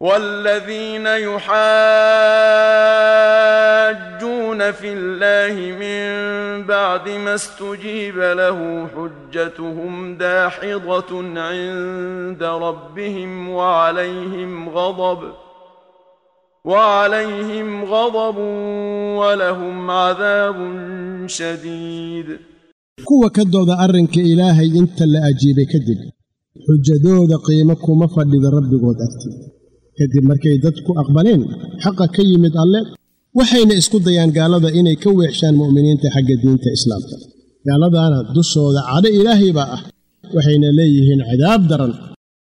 والذين يحاجون في الله من بعد ما استجيب له حجتهم داحضة عند ربهم وعليهم غضب وعليهم غضب ولهم عذاب شديد kuwa ka dooda arrinka ilaahay inta la ajiibay kadib xujadooda qiimo kuma fadhida rabbigood agti kadib markay dadku aqbaleen xaqa ka yimid alle waxayna isku dayaan gaalada inay ka weexshaan mu'miniinta xagga diinta islaamka gaaladaana dushooda cadho ilaahay baa ah waxayna leeyihiin cadaab daran